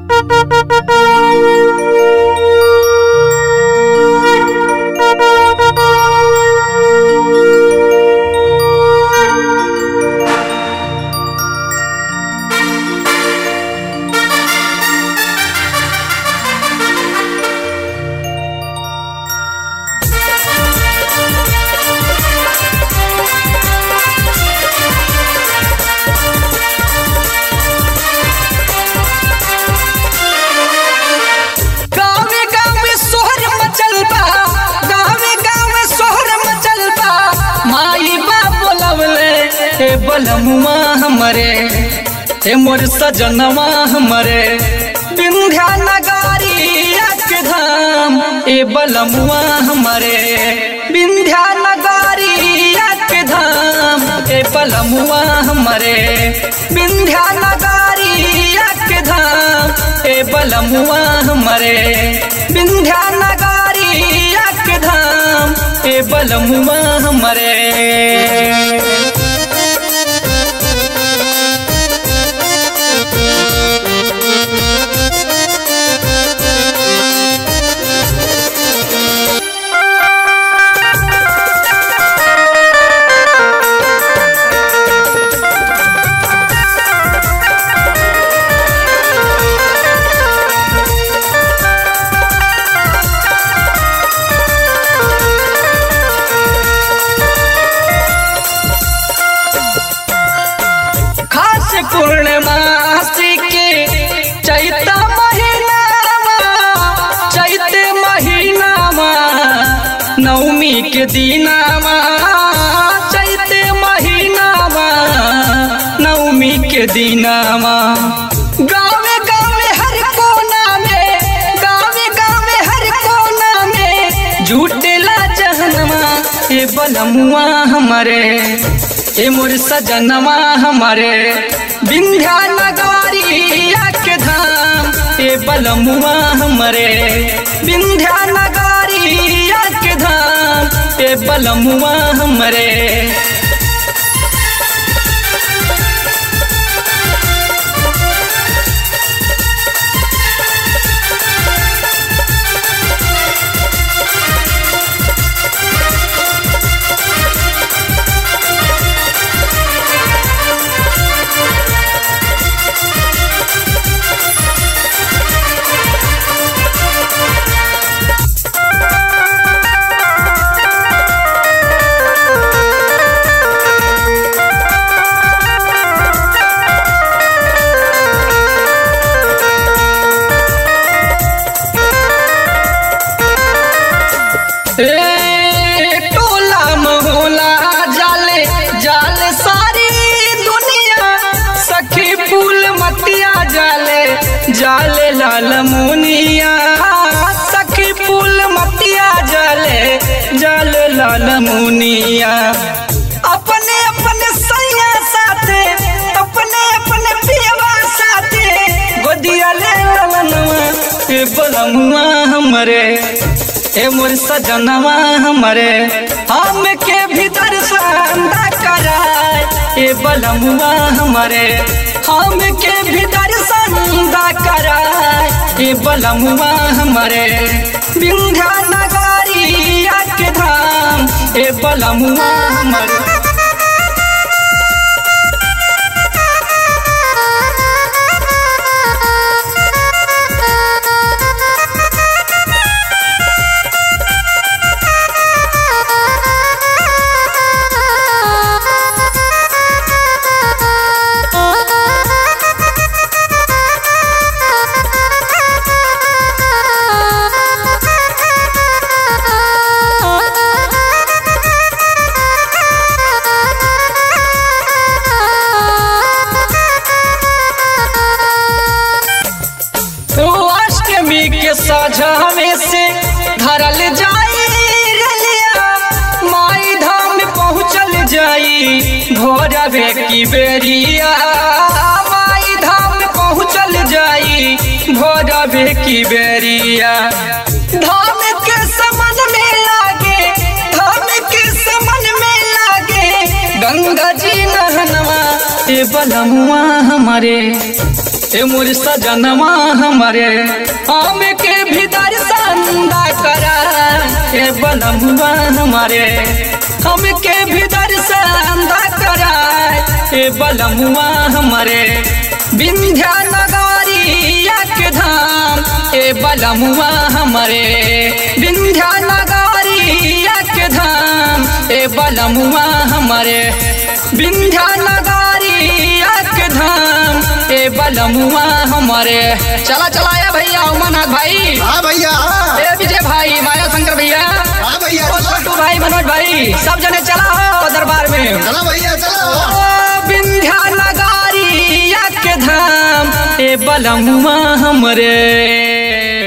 गावे गावे सोहर मचल बा गावे गावे सोहर मचल बा माई बा बोलवले हे बलमुआ हमरे हे मोर सजनवा हमरे विंध्या नगारिया के धाम ए बलमुआ हमरे विंध्या नगारिया के धाम ए बलमुआ हमरे विंध्या नगारिया के धाम ए बलमुआ हमरे विंध्या नगारिया के धाम ए बलमुआ हमरे खास पूर्णमासी के चैत महीनावा चैत महीनावा नवमी के दिनावा चैत महीनावा नवमी के दिनावा गावे गावे हर कोना में गावे गावे हर कोना में झूठेला जहनवा ए बलमुआ हमारे ए मोर सजनवा हमारे विंध्या नगारिया के धाम ए बलमुआ हमारे विंध्या नगारिया के धाम ए बलमुआ हमारे ए टोला मोहला जाले जाले सारी दुनिया सखी फूल मतिया जाले जाले लाल मुनिया सखी फूल मतिया जाले जाले लाल मुनिया अपने अपने सैया साथे अपने अपने पियवा साथे गोदिया ले ललनवा ए बलमुआ हमरे ए मोर सजनवा हमरे हम के भीतर संदा कराए ए बलमुआ हमरे हम के भीतर संदा कराए ए बलमुआ हमरे विंध्या नगारिया के धाम ए बलमुआ हमरे ओ अष्टमी के साझावे से धरल जाई रलिया माई धाम पहुँचल जाई भोरवे की बेरिया माई धाम पहुँचल जाई भोरवे की बेरिया धाम के समन में लागे धाम के समन में लागे गंगा जी नहनवा ए बलमुआ हमारे ए मोर सजनमा हमारे आम के भी दर्शन दा करा ए बलमुआ हमारे हम के भी दर्शन दा करा ए बलमुआ हमारे विंध्या नगारिया के धाम ए बलमुआ हमारे विंध्या नगारिया के धाम ए बलमुआ हमारे विंध्या नगारिया के धाम ए बलमुआ हमारे चला चलाया भैया उमानाथ भाई हाँ भैया हाँ ए विजय भाई माया शंकर भैया हाँ भैया ओ छोटू भाई मनोज भाई सब जने चला हो दरबार में चलो भैया चलो ओ विंध्या नगारिया के धाम ए बलमुआ हमरे